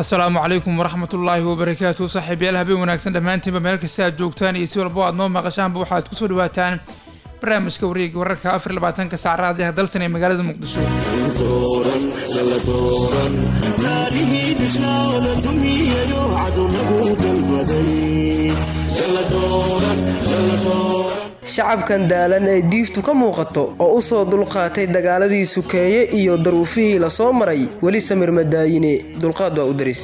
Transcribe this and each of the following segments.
asalaamu calaykum waraxmat ullaahi wabarakaatu saaxiibayaal habeen wanaagsan dhammaantiinba meel kasta aad joogtaan iyo si walbo aad noo maqashaanba waxaad kusoo dhawaataan barnaamijka wareega wararka afar labaatanka saacraadiha dalsan ee magaalada muqdisho shacabkan daalan ee diiftu ka muuqato oo u soo dulqaatay dagaaladii sukeeye iyo daruufihii la soo maray weli samir madaayine dulqaad waa u daris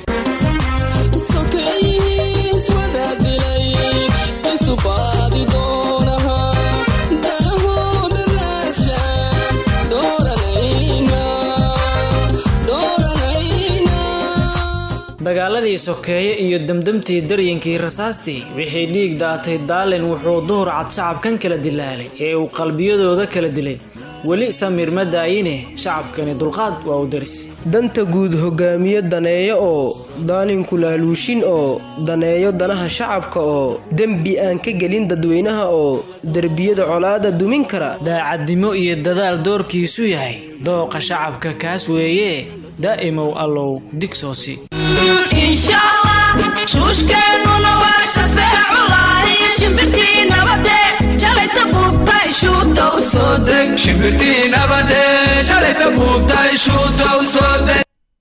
dagaaladii sokeeye iyo demdemtii daryinkii rasaastii wixii dhiig daatay daalin wuxuu duhur cad shacabkan kala dilaalay ee uu qalbiyadooda kala dilay weli samir ma daayine shacabkani dulqaad waa u daris danta guud hogaamiye daneeyo oo daalinku laaluushin oo daneeyo danaha shacabka oo dembi aan ka gelin dadweynaha oo derbiyada colaada dumin kara daacadnimo iyo dadaal doorkiisu yahay dooqa shacabka kaas weeye daa'imow allow digsoosi shuushkeennuna waa shafeeculahi shimbirtii nabade shalayta buubtay shuuta u soo deg shimbirtii nabade shalayta buubtay shuuta u soo deg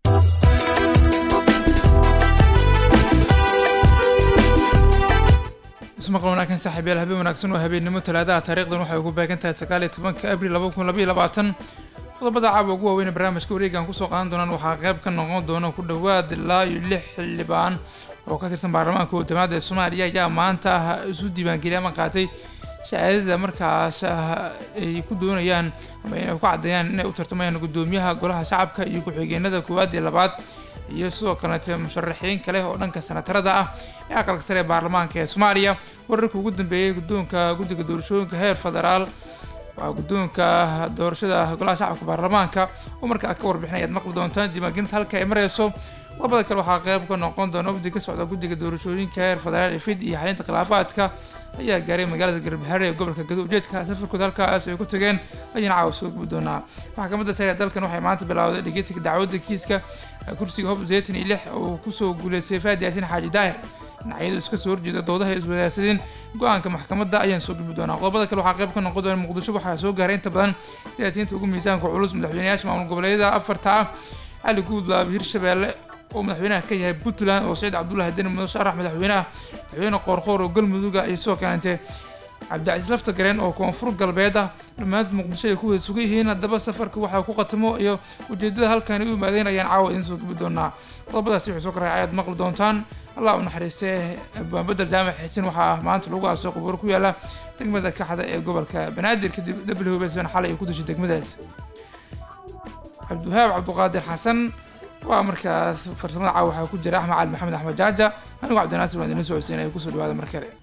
ismaqal wanaagsan saaxiibayaal habeen wanaagsan oo habeennimo talaadaha taariikhdan waxay ugu beegan tahay sagaal iyo tobanka abril laba kun labaiyo labaatan qodobada caawa ugu waaweyn barnaamijka wareegan kusoo qaadan doonaan waxaa qayb ka noqon doona ku dhowaad ilaa iyo lix xildhibaan oo ka tirsan baarlamaanka wadamaada ee soomaaliya ayaa maanta ah isu diiwaangeliyay ama qaatay shahaadada markaas ay ku doonayaan ama inay ku caddeeyaan inay u tartamayaan guddoomiyaha golaha shacabka iyo ku-xigeenada koowaad iyo labaad iyo sidoo kaleete musharaxiin kale oo dhanka sanatarada ah ee aqalka sare ee baarlamaanka ee soomaaliya wararkii ugu dambeeyey guddoonka guddiga doorashooyinka heer federaal waa guddoonka doorashada golaha shacabka baarlamaanka oo markaa ka warbixinay aad maqli doontaan diiwaangelinta halka ay mareyso labada kale waxaa qayb ka noqon doona wafdi ka socda guddiga doorashooyinka heer federaal ee fid iyo xalinta khilaafaadka ayaa gaaray magaalada garbaxare ee gobolka gado ujeedka safarkooda halkaas ay ku tageen ayaan caawa soo gubi doonaa maxkamadda sare ee dalkan waxay maanta bilowday dhegeysiga dacwadda kiiska kursiga hob zeytan iyo lix oo kusoo guuleystay faadi yaasin xaaji daahir dhinacyadu iska soo horjeeda doodaha ay iswadaarsadeen go-aanka maxkamadda ayaan soo gudbi doonaa qodobada kale waxaa qayb ka noqon doona muqdisho waxaa soo gaaray inta badan siyaasiyiinta ugu miisaanka culus madaxweynayaasha maamul goboleedyada afarta ah cali guudlaab hirshabeelle oo madaxweynaha ka yahay puntland oo saciid cabdullahi deni mudo sharax madaxweyneah madaxweyne qoorqoor oo galmudugga iyo sidoo kaleente cabdicasiis lafta gareen oo koonfur galbeed ah dhammaantood muqdisho ay ku wada sugan yihiin haddaba safarka waxaa ku qatamo iyo ujeedada halkan u yimaadeen ayaan caawa idiin soo gubi doonaa qodobadaasi wuxuu soo koray ayaad maqli doontaan allah u naxariistee baanbedel jaamac xiisin waxaa maanta lagu aasoo qabuuro ku yaala degmada kaxda ee gobolka banaadir kadib dhabli hubaysan xalay ay ku dashay degmadaas cabdiwahaab cabduqaadir xasan waa markaas farsamada caawa waxaa ku jira axmed cali maxamed axmed jaaja anigoo cabdinaasir waan idin soo codsiin ay kusoo dhawaada mar kale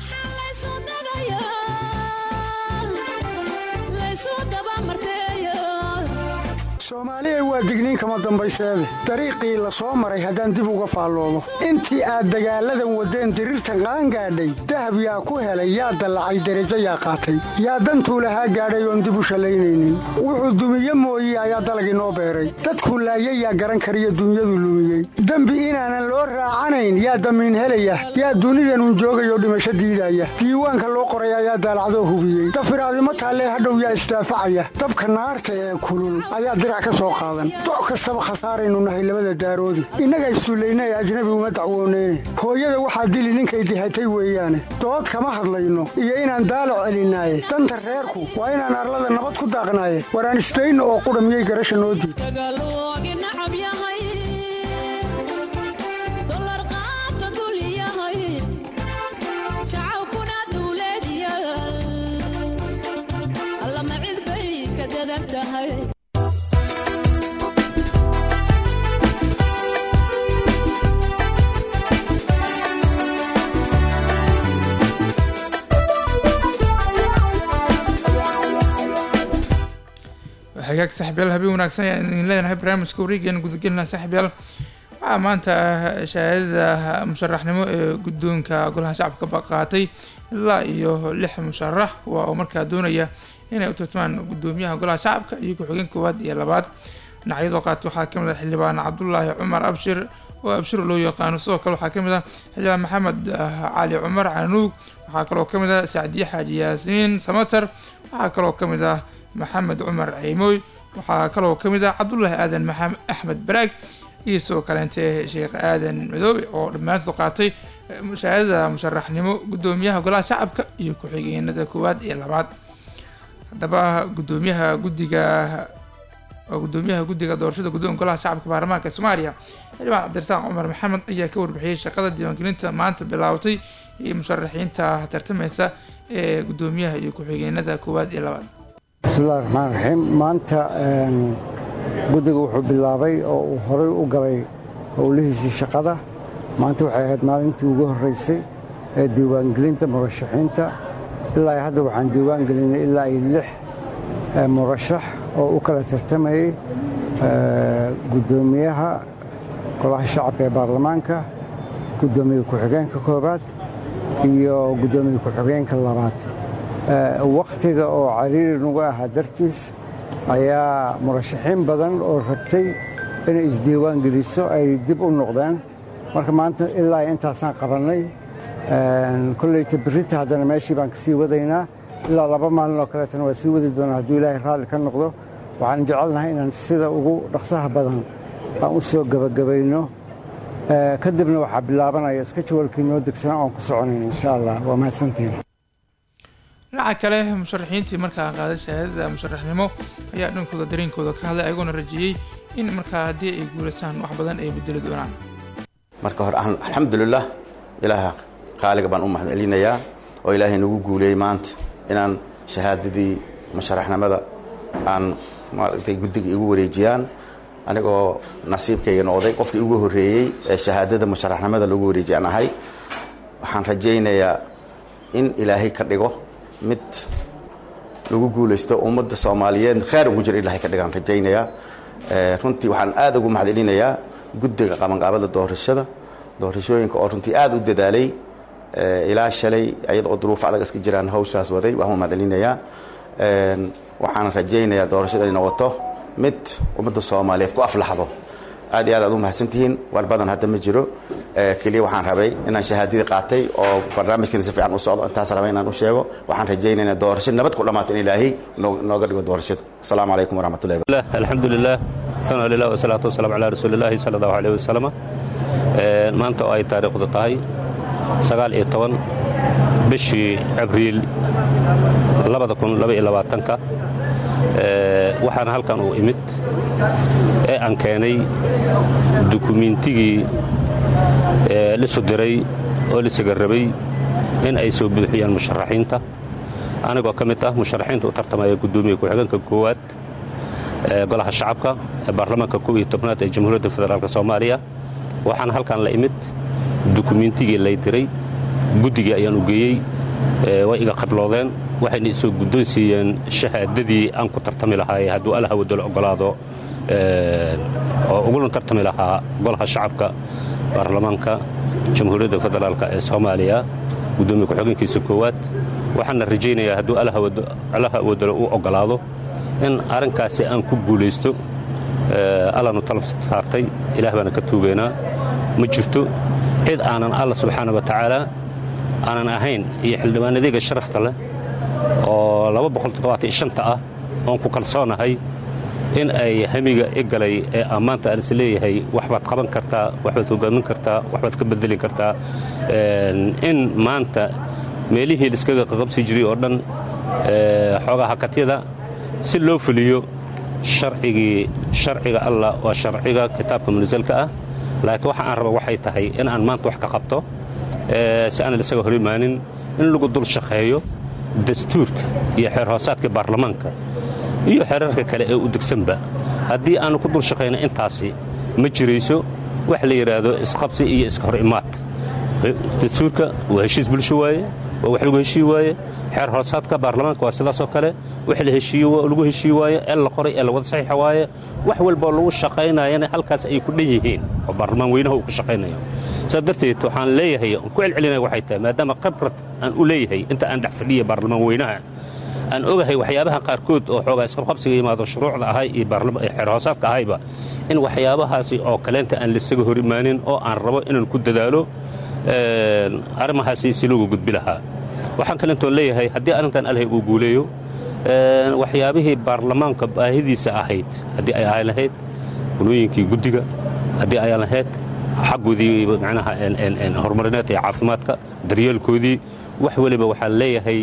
soomaaliya waa digniin kama dambayseede dariiqii la soo maray haddaan dib uga faalloomo intii aad dagaalladan waddeen diriirtan qaangaadhay dahab yaa ku helay yaa dallacay derajo yaa qaatay yaa dantuu lahaa gaadhay oon dib u shallaynaynin wuxuu dumiye mooye ayaa dalagii noo beeray dadku laayay yaa garan kariyo dunyadu lumiyey dembi inaanan loo raacanayn yaa damiin helaya yaa dunidanun joogayoo dhimasho diidaya diiwaanka loo qoray ayaa daalacdoo hubiyey dafiraadimo taallee hadhow yaa isdaafacaya dabka naarta ee kulul ayaa dirac doc kastaba khasaaraynu nahay labada daaroodi innaga issullayna ee ajnabi uma dacwooneyne hooyada waxaa dili ninkay dihatay weeyaane dood kama hadlayno iyo inaan daalac celinaaye danta reerku waa inaan arlada nabad ku daaqnaaye waraan isdayno oo qudha miyay garasha noo diid hagaag saaxiibyaal habeen wanaagsan ayaan idin leenahay barnaamijka wareegeena gudagelina saaxiibyaal waxaa maanta shahaadada musharaxnimo ee guddoonka golaha shacabka baqaatay ilaa iyo lix musharax waa oo markaa doonaya inay u tartamaan guddoomiyaha golaha shacabka iyo ku-xigeen koowaad iyo labaad dhinacyadoo qaata waxaa ka mid ah xildhibaan cabdulaahi cumar abshir oo abshiro loo yaqaano sidoo kale waxaa kamid ah xildhibaan maxamed cali cumar canuug waxaa kaloo kamid ah sacdiye xaaji yaasiin samater waxaa kaloo kamid ah maxamed cumar ciimooy waxaa kaloo kamid ah cabdulaahi aadan maxamed axmed baraag iyo sidoo kaleente sheekh aadan madoobe oo dhammaantood qaatay mushaahadada musharaxnimo gudoomiyaha golaha shacabka iyo ku-xigeenada koowaad iyo labaad haddaba gudoomiyaha guddiga waa gudoomiyaha guddiga doorashada guddoonka golaha shacabka baarlamaanka soomaaliya xildhibaan cabdirasaaq cumar maxamed ayaa ka warbixiyey shaqada diiwaangelinta maanta bilaabatay iyo musharaxiinta tartameysa ee gudoomiyaha iyo ku-xigeenada koowaad iyo labaad bismillahi raxmaan raxiim maanta guddiga wuxuu bilaabay oo uu horay u galay howlihiisii shaqada maanta waxay ahayd maalintii ugu horreysay ee diiwaangelinta murashaxiinta ilaa hadda waxaan diiwaan gelinay ilaa iyo lix murashax oo u kala tartamayey guddoomiyaha golaha shacabka ee baarlamaanka guddoomiye ku-xigeenka koobaad iyo guddoomiye ku-xigeenka labaad wakhtiga oo cariiri nagu ahaa dartiis ayaa murashaxiin badan oo rabtay inay isdiiwaan geliso ay dib u noqdeen marka maanta ilaa intaasaan qabannay kolleyta berita haddana meeshii baan ka sii wadaynaa ilaa laba maalin oo kaleetana waa sii wadi doonaa hadduu ilaahay raalli ka noqdo waxaan jecelnahay inaan sida ugu dhaqsaha badan aan u soo gebagabayno kadibna waxaa bilaabanaya iska jawalkii noo degsanaa oon ku soconayn insha allah waa mahadsantihin dhinaca kale musharaxiintii markaa qaaday shahaadada musharaxnimo ayaa dhankooda dareenkooda ka hadlay ayagoona rajiyey in markaa haddii ay guulaysaan wax badan ay bedeli doonaan marka hore alxamdulilah ilaaha qaaliga baan u mahadcelinayaa oo ilaahay nagu guuleeyey maanta inaan shahaadadii musharaxnimada aan maaragtay guddiga igu wareejiyaan anigoo nasiibkayga noqday qofkii ugu horreeyey ee shahaadada musharaxnimada lagu wareejiy aan ahay waxaan rajaynayaa in ilaahay ka dhigo mid lagu guulaysto ummadda soomaaliyeed kheyr ugu jira ilaahay ka dhigaan rajaynayaa runtii waxaan aad ugu mahadcelinayaa guddiga qabanqaabada doorashada doorashooyinka oo runtii aad u dadaalay ilaa shalay ayadoo duruuf adag iska jiraan hawshaas waday waxaan mahadcelinayaa waxaan rajaynayaa doorashada ay noqoto mid ummadda soomaaliyeed ku aflaxdo aad iyo aad aad u mahadsantihiin war badan hadda ma jiro keliya waxaan rabay inaan shahaadadii qaatay oo barnaamijkiina si fiican u socdo intaas rabay inaan u sheego waxaan rajaynaynaa doorasho nabad ku dhammaata in ilaahay nooga dhigo doorashada asalaamu calaykum waraxmatullahi alxamdu lilah sana lilah wasalaatu wasalaam calaa rasuulillahi sala allahu alayh wasalama maanta oo ay taariikhdu tahay sagaal iyo toban bishii abriil labada kun laba iyo labaatanka waxaana halkan uu imid ee aan keenay dukumiintigii lisu diray oo lisaga rabay in ay soo buuxiyaan musharaxiinta anigoo ka mid ah musharaxiinta u tartamaya guddoomiye ku-xigeenka koowaad ee golaha shacabka ee baarlamaanka kow iyo tobnaad ee jamhuuriyadda federaalk soomaaliya waxaana halkan la imid dukumiintigii lay diray guddigii ayaan u geeyey way iga qabloodeen waxayna isoo guddoonsiiyeen shahaadadii aan ku tartami lahaay hadduu allaha wadalo ogolaado oo ugula tartami lahaa golaha shacabka baarlamaanka jamhuuriyadda federaalk ee soomaaliya guddoomiye ku-xigeenkiisa koowaad waxaana rajaynayaa hadduu allaha wadalo uu ogolaado in arrinkaasi aan ku guulaysto allanu talab saartay ilaah baana ka tuugaynaa ma jirto cid aanan alla subxaana wa tacaala aanan ahayn iyo xildhibaanadayga sharafta leh oo ta ah oon ku kalsoonahay in ay hamiga i galay ee ammaanta aan is leeyahay waxbaad qaban kartaa waxbaad hogaamin kartaa waxbaad ka bedeli kartaa in maanta meelihii laiskaga qaqabsi jiray oo dhan xoogaa hakatyada si loo fuliyo sharcigii sharciga allah waa sharciga kitaabka munasalka ah laakiin waxa aan raba waxay tahay in aan maanta wax ka qabto si aanan isaga hor imaanin in lagu dul shaqeeyo dastuurka iyo xeer hoosaadka baarlamaanka iyo xeerarka kale ee u degsanba haddii aanu ku dul shaqayno intaasi ma jirayso wax la yidhaahdo isqabsi iyo iska hor imaad dastuurka waa heshiis bulsho waaye waa wax lagu heshii waaye xeer hoosaadka baarlamaanka waa sidaasoo kale wax la heshiiyo lagu heshii waaye ee la qoray ee lawada saxiixa waaye wax walboo lagu shaqaynayana halkaas ay ku dhan yihiin oo baarlamaan weynaha uu ku shaqaynayo saas darteed waxaan leeyahay aan ku celcelinaya waxay tahay maadaama khibrad aan u leeyahay inta aan dhex fadhiya baarlamaan weynaha aan ogahay waxyaabaha qaarkood oo xoogaa isqabqabsiga yimaado shuruucda ahay iyo xeer hoosaadka ahayba in waxyaabahaasi oo kaleenta aan laisaga hor imaanin oo aan rabo inaan ku dadaalo arrimahaasi si loogu gudbi lahaa waxaan kalentoon leeyahay haddii arrintan alhay uu guuleeyo waxyaabihii baarlamaanka baahidiisa ahayd haddii ay ahay lahayd gunooyinkii guddiga haddii ay lahayd xaggoodii macnaha horumarineed ee caafimaadka daryeelkoodii wax weliba waxaan leeyahay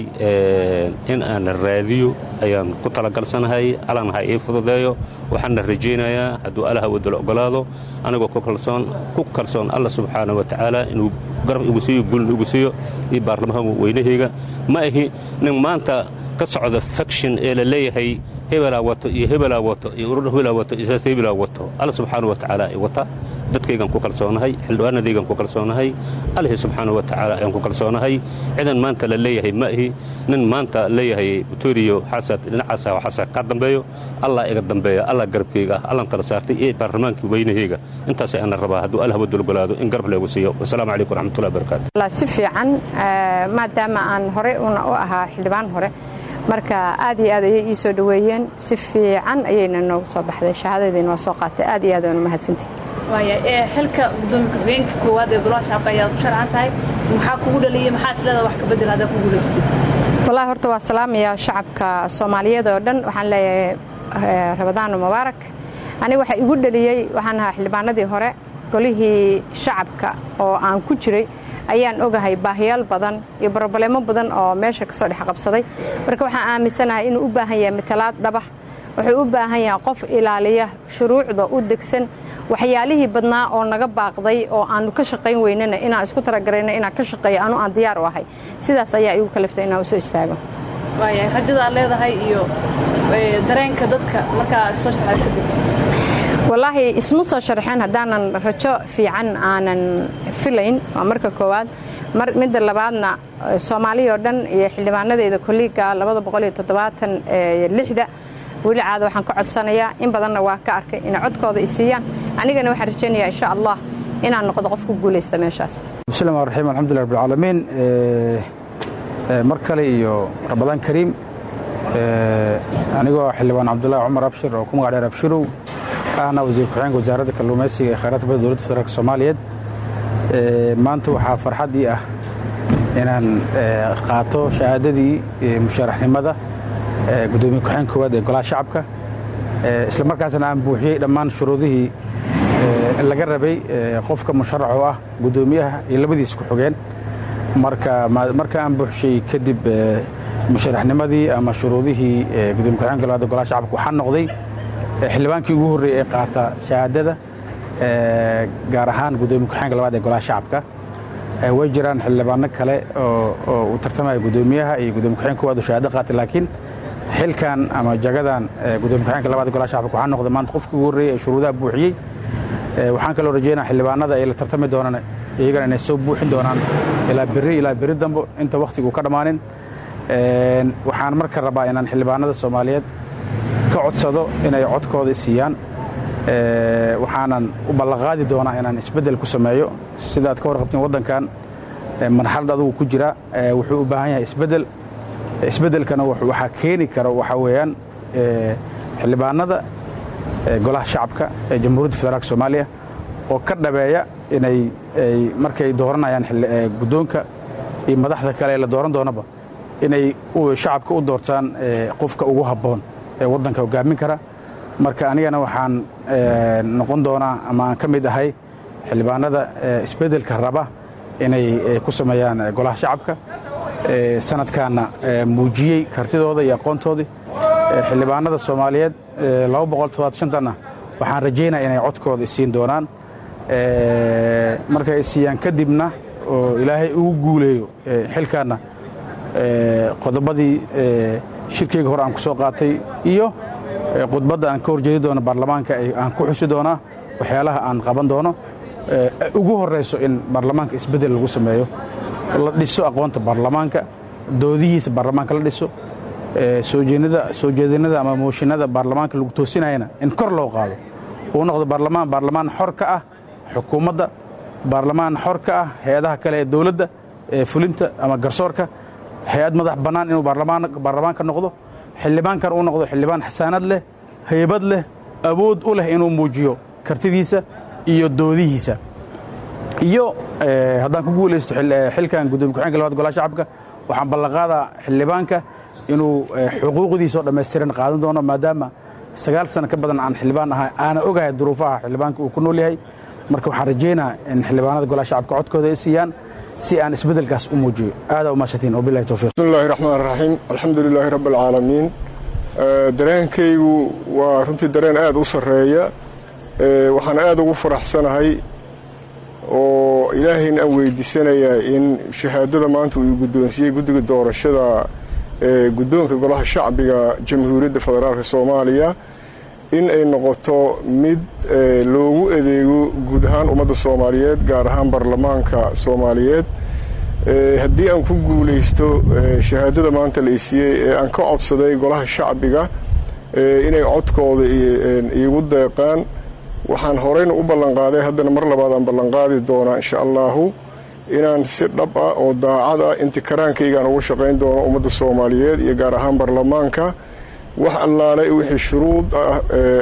in aan raadiyo ayaan ku talagalsanahay allan ha ii fududeeyo waxaana rajaynayaa hadduu allaha wadala ogolaado anigoo ku kalsoon alla subxaana wa tacaala inuu garab igu siiyo gulna igu siiyo iyo baarlamaanka weynahayga ma ahi nin maanta ka socda faction ee la leeyahay hebelaa wato iyo hebelaa wato iyo urur hebelaa wato iyo siyaasta hebelaa wato alla subxaana wa tacaala ay wata dadkaygaan ku kalsoonahay xildhibaanadaygaan ku kalsoonahay allahi subxaana wa tacaala ayaan ku kalsoonahay cidan maanta la leeyahay ma ahi nin maanta leeyahay butoriyo xasad dhinacaasa xasa ka dambeeyo allah iga dambeeya allah garabkayga ah allan tala saartay iyo baarlamaankii weynahayga intaasay ana rabaa hadduu allah wadul ogolaado in garab leegu siiyo wasalaamu calaykum waraxmatullahi wabarakaatu si fiican maadaama aan hore una u ahaa xildhibaan hore marka aad iyo aad ayay ii soo dhoweeyeen si fiican ayayna noogu soo baxday shahaadadiina waa soo qaatay aad iyo aad waana mahadsantihi xilka gudoomiye ku-xigeenka koowaad ee golaha shacabka ayaad ku sharcan tahay maxaa kugu dhaliyey maxaa isleeda wax ka bedel haddaa ku guulaysatid wallahi horta waa salaamaya shacabka soomaaliyeed oo dhan waxaan leeyahay rabadaano mubaarak aniga waxa igu dhaliyey waxaan ahaa xildhibaanadii hore golihii shacabka oo aan ku jiray ayaan ogahay baahiyaal badan iyo brobleemo badan oo meesha ka soo dhex qabsaday marka waxaan aaminsanahay inuu u baahan yahay matalaad dhabax wuxuu u baahan yahay qof ilaaliya shuruucda u degsan waxyaalihii badnaa oo naga baaqday oo aanu ka shaqayn weynana inaan isku talagarayna inaan ka shaqeeyo anu aan diyaar u ahay sidaas ayaa igu kaliftay inaan usoo istaago waayahay rajada aad leedahay iyo dareenka dadka markaa soo sharxay kadib wallaahi isma soo sharxeen haddaanan rajo fiican aanan filayn waa marka koowaad midda labaadna soomaaliya oo dhan iyo xildhibaanadeeda kolliiga da weli caada waxaan ka codsanayaa in badanna waa ka arkay inay codkooda isiiyaan anigana waxaan rajaynayaa insha allah inaan noqdo qof ku guulaysta meeshaas bismi llahi raxiim alxamdulilah rabbi alcaalamiin mar kale iyo ramadaan kariim anigoo xildhibaan cabdullaahi cumar abshir oo ku magac dheer abshirow ahna wasiir ku-xigeenka wasaaradda kalluumaysiga ee khayraadka badda dowladda federaalk soomaaliyeed maanta waxaa farxad ii ah inaan qaato shahaadadii musharaxnimada gudoomiye ku-xigeenka koowaad ee golaha shacabka isla markaasna aan buuxiyey dhammaan shuruudihii laga rabay qofka musharax oo ah gudoomiyaha iyo labadiis ku-xigeen marka aan buuxshay kadib musharaxnimadii ama shuruudihii gudoomiye ku-xigeenka labaad ee golaha shacabka waxaa noqday xildhibaankii ugu horreeyey ee qaata shahaadada gaar ahaan gudoomiye ku-xigeenka labaad ee golaha shacabka way jiraan xildhibaano kale oo u tartamaya gudoomiyaha iyo gudoomiye ku-xigeenka koowaad oo shahaado qaatay laakiin xilkan ama jagadan gudoomiye ku-xigeenka labaad ee golaha shacabka waxaa noqday maanta qofkii ugu horreeyey ee shuruudaha buuxiyey waxaan kaloo rajaynaa xildhibaanada ay la tartami doonaan iyagana inay soo buuxin doonaan ilaa berri ilaa berri dambo inta wakhtigu ka dhammaanin waxaan marka rabaa inaan xildhibaanada soomaaliyeed ka codsado inay codkooda siiyaan waxaanan u ballanqaadi doonaa inaan isbeddel ku sameeyo sidaad ka warqabtiin waddankan marxalad adugu ku jira wuxuu u baahan yahay isbeddel isbeddelkana waxaa keeni kara waxaa weeyaan xildhibaanada golaha shacabka ee jamhuuriyadda federaalk soomaaliya oo ka dhabeeya inay markay dooranayaan guddoonka iyo madaxda kale ee la dooran doonaba inay shacabka u doortaan qofka ugu habboon ee waddanka hoggaamin kara marka anigana waxaan noqon doonaa ama aan ka mid ahay xildhibaanada isbeddelka raba inay ku sameeyaan golaha shacabka sanadkaana muujiyey kartidooda iyo aqoontoodii xildhibaanada soomaaliyeed na waxaan rajaynaya inay codkooda isiin doonaan markay isiiyaan kadibna oo ilaahay ugu guuleeyo xilkaanna qodobadii shirkeyga hore aan ku soo qaatay iyo khudbadda aan ka horjeedi doono baarlamaanka aan ku xusi doonaa waxyaalaha aan qaban doono ugu horrayso in baarlamaanka isbeddel lagu sameeyo la dhiso aqoonta baarlamaanka doodihiisa baarlamaanka la dhiso soo jeedinada ama mooshinada baarlamaanka lagu toosinayana in kor loo qaado uu noqdo baarlamaan baarlamaan xor ka ah xukuumadda baarlamaan xor ka ah hay-adaha kale ee dowladda ee fulinta ama garsoorka hay-ad madax bannaan inuu baarlamaanka noqdo xildhibaankan uu noqdo xildhibaan xasaanad leh haybad leh awood u leh inuu muujiyo kartidiisa iyo doodihiisa iyo haddaan ku guulaysto xilkan gudoomiye ku-xeenka labaad golaha shacabka waxaan ballanqaadaa xildhibaanka inuu xuquuqdiisa oo dhammaystiran qaadan doono maadaama sagaal sano ka badan aan xildhibaan ahay aana ogahay duruufaha xildhibaanka uu ku nool yahay marka waxaan rajaynaa in xildhibaanada golaha shacabka codkooda ay siiyaan si aan isbeddelkaas u muujiyo aadaa umahadsantiin wabilahi towfiiq bismillahi raxmaan raxiim alxamdu lilaahi rabbi alcaalamiin dareenkaygu waa runtii dareen aad u sarreeya waxaan aad ugu faraxsanahay oo ilaahayna aan weydiisanayaa in shahaadada maanta uu guddoonsiiyey guddiga doorashada guddoonka golaha shacbiga jamhuuriyadda federaalk soomaaliya in ay noqoto mid loogu adeego guud ahaan ummadda soomaaliyeed gaar ahaan baarlamaanka soomaaliyeed haddii aan ku guulaysto shahaadada maanta la isiiyey ee aan ka codsaday golaha shacbiga inay codkooda iigu deeqaan waxaan horeyna u ballanqaaday haddana mar labaad aan ballanqaadi doonaa insha allaahu inaan si dhab ah oo daacad ah inti karaankaygaan ugu shaqayn doono ummadda soomaaliyeed iyo gaar ahaan baarlamaanka wax allaale wixii shuruud ah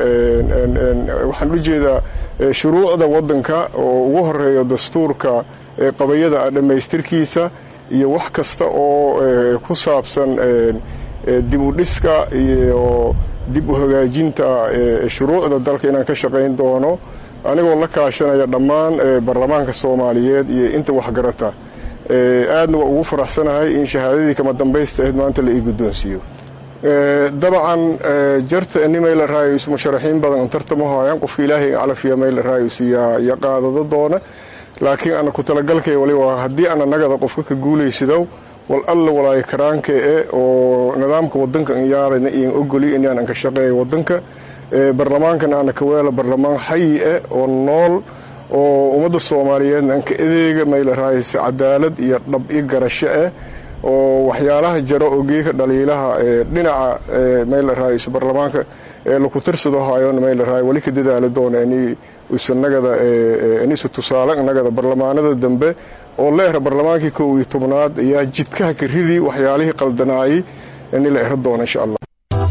waxaan u jeedaa shuruucda waddanka oo ugu horeeyo dastuurka qabayada ah dhammaystirkiisa iyo wax kasta oo ku saabsan dib u dhiska iyo dib u hagaajinta shuruucda dalka inaan ka shaqayn doono anigoo la kaashanaya dhammaan baarlamaanka soomaaliyeed iyo inta waxgarata aadna waa ugu faraxsanahay in shahaadadii kama dambaysta ahayd maanta la ii guddoonsiiyo dabcan jarta nimayla raayus musharaxiin badan tartamo haayaan qofka ilaahay calafiya mayla raayus ya qaadado doona laakiin ana ku talagalkay waliba haddii ana nagada qofka ka guulaysidow wal alla walaayo karaanka e oo nidaamka wadanka iyaarana iyan ogoli inaan ka shaqeeya wadanka barlamaankana ana kaweela barlamaan xayi eh oo nool oo ummadda soomaaliyeedna anka adeega mayla raayus cadaalad iyo dhab iyo garasho eh oo waxyaalaha jaro oo geeka dhaliilaha dhinaca mayla raayus barlamaanka ee laku tirsado haayona mayla raay wali ka dadaali doona isu nagada inisu tusaale nagada barlamaanada dambe oo la era barlamaankii kow iyo tobnaad ayaa jidkaha ka ridii waxyaalihii qaldanaayey ini la ero doona insha allah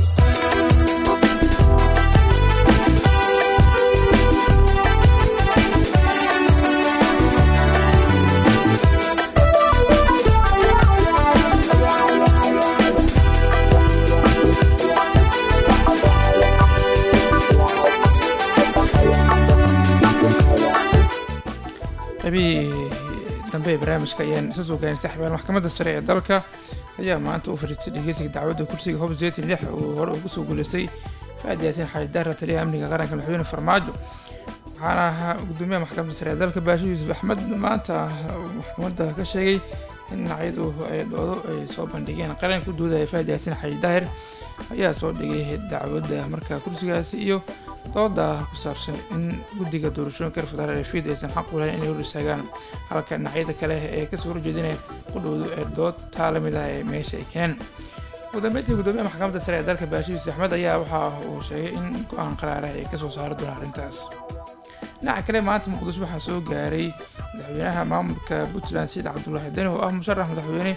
qaybihii dambe ee barnaamijka ayaan isa soo gaarin saxbaan maxkamadda sare ee dalka ayaa maanta u fadhiistay dhegeysiga dacwadda kursiga hob zeetin lix uu hore ugu soo guuleystay faad yaasin xajidaara taliyaha amniga qaranka madaxweyne farmaajo waxaana ahaa gudoomiyaha maxkamadda sare ee dalka baasho yuusuf axmed maanta maxkamadda ka sheegay in dhinacyadu ay dhoodo ay soo bandhigeen qaranka u doodaya faad yaasin xaji daahir ayaa soo dhigay dacwadda markaa kursigaasi iyo dooda ku saabsan in guddiga doorashooyinka reer federaal ee fiid aysan xaq u lahayn inay hor istaagaan halka dhinacyada kale ee kasoo horjeedinaya qudhowdu ee dood taa la mid ah ee meesha ay keeneen ugu dambeyntii gudoomiyaha maxkamadda sare ee dalka baasho yuusuf axmed ayaa waxa uu sheegay in go-aan qaraarah ay kasoo saari doonaan arrintaas dhinaca kale maanta muqdisho waxaa soo gaaray madaxweynaha maamulka puntland sayid cabdulaahi deni oo ah musharax madaxweyne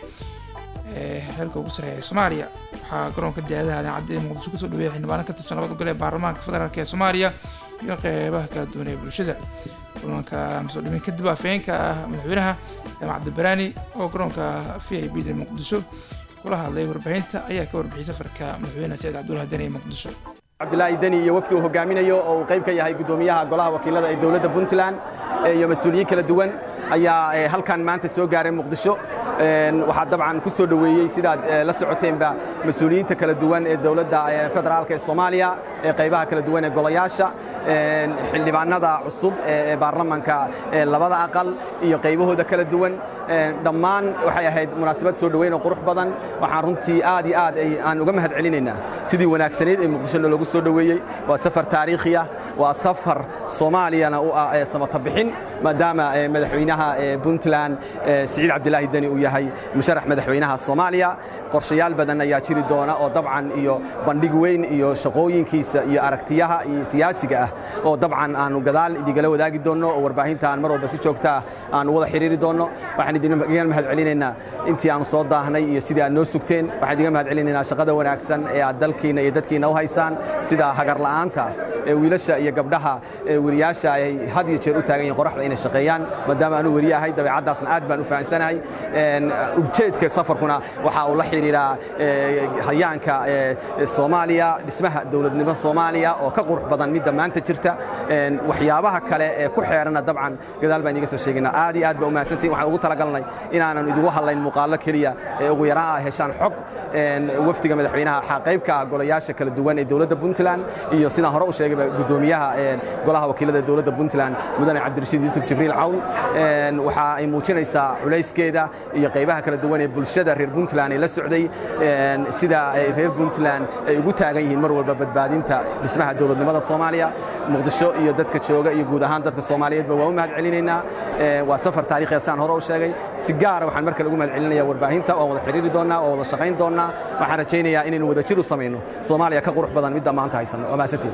ee xilka ugu sareeya soomaaliya waxaa garoonka diyaadaha daacadda ee muqdisho kusoo dhaweeyay xildhibaanan ka tirsan labada gole ee baarlamaanka federaalk ee soomaaliya iyo qeybaha kala duwan ee bulshada kulanka masoo dhimin kadib afhayeenka ah madaxweynaha jaamac cabdibaraani oo garoonka v i b da muqdisho kula hadlay warbaahinta ayaa ka warbixiyay safarka madaxweyne saciid cabdulaahi deni ee muqdisho cabdilaahi deni iyo wafdi uu hogaaminayo oo uu qayb ka yahay guddoomiyaha golaha wakiilada ee dowladda puntland iyo mas-uuliyiin kala duwan ayaa halkan maanta soo gaaray muqdisho waxaa dabcan ku soo dhoweeyey sidaad la socoteenba mas-uuliyiinta kala duwan ee dowladda federaalk ee soomaaliya ee qaybaha kala duwan ee golayaasha xildhibaanada cusub ee baarlamanka labada aqal iyo qaybahooda kala duwan dhammaan waxay ahayd munaasabad soo dhoweyn oo qurux badan waxaan runtii aad iyo aad aan uga mahad celinaynaa sidii wanaagsanayd ee muqdisho loogu soo dhoweeyey waa safar taariikhi ah waa safar soomaaliyana u ah samata bixin maadaama madaxweynaha puntland siciid cabdilaahi deni uu yahay musharax madaxweynaha soomaaliya qorshayaal badan ayaa jiri doona oo dabcan iyo bandhig weyn iyo shaqooyinkiisa iyo aragtiyaha iyo siyaasiga ah oo dabcan aanu gadaal idigala wadaagi doonno oo warbaahinta aan mar walba si joogta ah aanu wada xiriiri doonno waxaan idinga mahad celinaynaa intii aanu soo daahnay iyo sidii aad noo sugteen waxaan idinga mahad celinaynaa shaqada wanaagsan ee aad dalkiina iyo dadkiina u haysaan sida hagarla'aanta ee wiilasha iyo gabdhaha ee weriyaasha ay had iyo jeer u taagan yihiin qoraxda inay shaqeeyaan maadaama aanu weriye ahay dabeecaddaasna aad baan u fahansanahay ujeedka safarkuna waxa uu la xidhiidhaa hayaanka soomaaliya dhismaha dowladnimo soomaaliya oo ka qurux badan midda maanta jirta waxyaabaha kale ee ku xeerana dabcan gadaal baan idiga soo sheegaynaa aad iyo aad baa u mahadsantihin waxaan ugu talagalnay inaanan idigu hadlayn muuqaallo keliya ee ugu yaraan ah heshaan xog wafdiga madaxweynaha waxaa qayb ka ah golayaasha kala duwan ee dowladda puntland iyo sidaan hore u sheegayba guddoomiyaha golaha wakiilada dowladda puntland mudane cabdirashiid yuusuf jibriil cawn waxa ay muujinaysaa culayskeeda iyo qaybaha kala duwan ee bulshada reer puntland ee la socday sida ay reer puntland ay ugu taagan yihiin mar walba badbaadinta dhismaha dowladnimada soomaaliya muqdisho iyo dadka jooga iyo guud ahaan dadka soomaaliyeedba waa u mahad celinaynaa waa safar taariikhiya saan hore u sheegay si gaara waxaan marka lagu mahad celinaya warbaahinta waan wada xiriiri doonnaa waan wada shaqayn doonnaa waxaan rajaynayaa inaynu wada jir u samayno soomaaliya ka qurux badan midda maanta haysanno waa mahadsantiin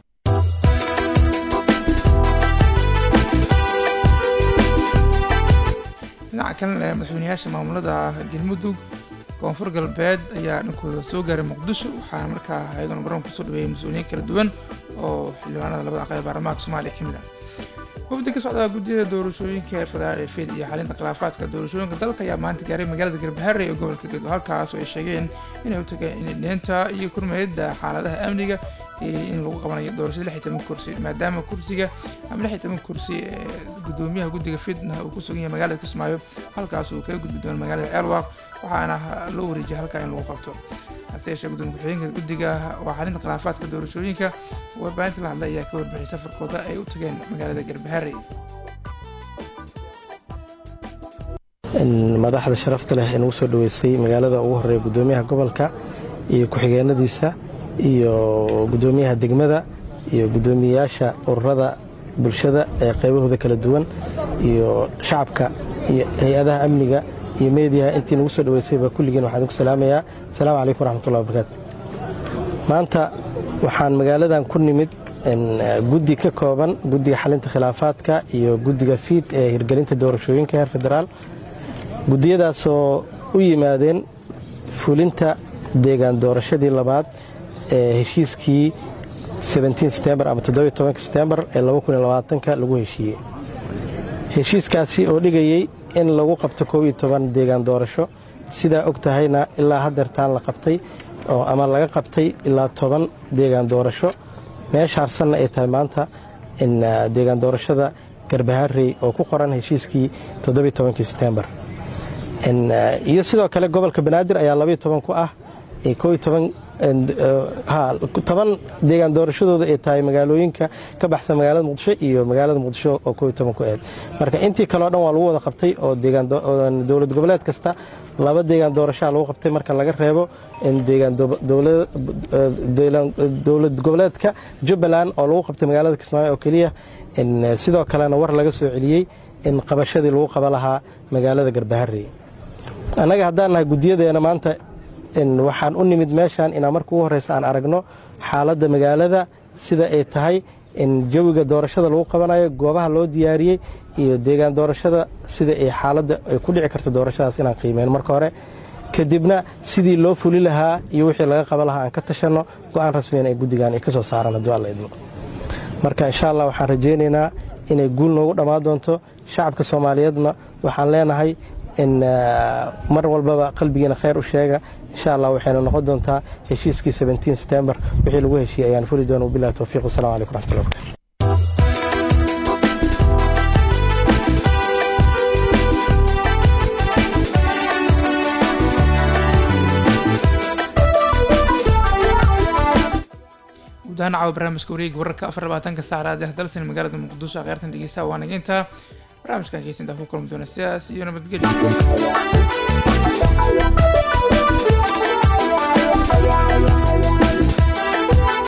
dhinaca kalena madaxweynayaasha maamulada galmudug koonfur galbeed ayaa dhankooda soo gaaray muqdisho waxaana markaa ayagana garoon kusoo dhaweeyay mas-uuliyiin kala duwan oo xildhibaanada labada aqal ee baarlamaanka soomaaliya ka mid ah wafdi ka socda guddiyada doorashooyinka ee federaal ee fed iyo xalinta khilaafaadka doorashooyinka dalka ayaa maanta gaaray magaalada garbaharre ee gobolka gedo halkaas oo ay sheegeen inay u tageen indheenta iyo kurmeedda xaaladaha amniga in lagu qabanayo doorashada lix iyo toban kursi maadaama kursiga ama lix iyo toban kursi ee guddoomiyaha guddiga fidna uu ku sugan yahay magaalada kismaayo halkaas uu kaga gudbi doono magaalada ceelwaaq waxaana loo wareejiyay halkaa in lagu qabto hase yeeshee gudoomiye ku-xigeenka guddiga waa xalinta khilaafaadka doorashooyinka warbaahinta la hadlay ayaa ka warbixiyay safarkooda ay u tageen magaalada garbaharre madaxda sharafta leh ee nagu soo dhaweystay magaalada ugu horeeya guddoomiyaha gobolka iyo ku-xigeenadiisa iyo guddoomiyaha degmada iyo guddoomiyeyaasha ururada bulshada ee qaybahooda kala duwan iyo shacabka iyo hay-adaha amniga iyo meediyaha intii nagu soo dhaweysayba kulligiin waxaan idinku salaamayaa asalaamu calaykum waraxmatullahi wabarakaatu maanta waxaan magaaladan ku nimid guddi ka kooban guddiga xalinta khilaafaadka iyo guddiga fiid ee hirgelinta doorashooyinka heer federaal guddiyadaasoo u yimaadeen fulinta deegaan doorashadii labaad ee heshiiskii setembar ama setembar ee lagu heshiiyey heshiiskaasi oo dhigayey in lagu qabto koob iyo toban deegaan doorasho sidaa og tahayna ilaa hadeertaan la qabtay oo ama laga qabtay ilaa toban deegaan doorasho meesha harsanna ay tahay maanta in deegaan doorashada garbaharey oo ku qoran heshiiskii todobiyotobankii setembar iyo sidoo kale gobolka banaadir ayaa labayo toban ku ah toban deegaan doorashadooda ay tahay magaalooyinka ka baxsan magaalada muqdisho iyo magaalada muqdisho oo koob iyo toban ku aheyd marka intii kaleo dhan waa lagu wada qabtay oo dowlad goboleed kasta laba deegaan doorashaa lagu qabtay marka laga reebo dowlad goboleedka jubbaland oo lagu qabtay magaalada kismaayo oo keliya sidoo kalena war laga soo celiyey in qabashadii lagu qaba lahaa magaalada garbaharey annaga haddaan nahay guddiyadeena maanta waxaan u nimid meeshaan inaan marka ugu horreysa aan aragno xaaladda magaalada sida ay tahay in jawiga doorashada lagu qabanayo goobaha loo diyaariyey iyo deegaan doorashada sida ay xaaladda ay ku dhici karto doorashadaas inaan qiimeyno marka hore kadibna sidii loo fuli lahaa iyo wixii laga qaban lahaa aan ka tashanno go'aan rasmiyan ay guddigan ay ka soo saaraan hadduu alla idmo marka insha allah waxaan rajaynaynaa inay guul noogu dhammaan doonto shacabka soomaaliyeedna waxaan leenahay in mar walbaba qalbigiina khayr u sheega insha allah waxayna noqon doontaa heshiiskii setembar wixii lagu heshiiyey ayaan fuli doona wabilahi towfiiq wasalam calaykum raxmatullahi barakatu guud ahaan caawa barnaamijka wareegi wararka afar labaatanka saacraad ee dalsan magaalada muqdisho kheyrtan dhegeystaha waa nageynta barnaamijkan keysintaa ku kulmi doona sidaas iyo nabadgelyo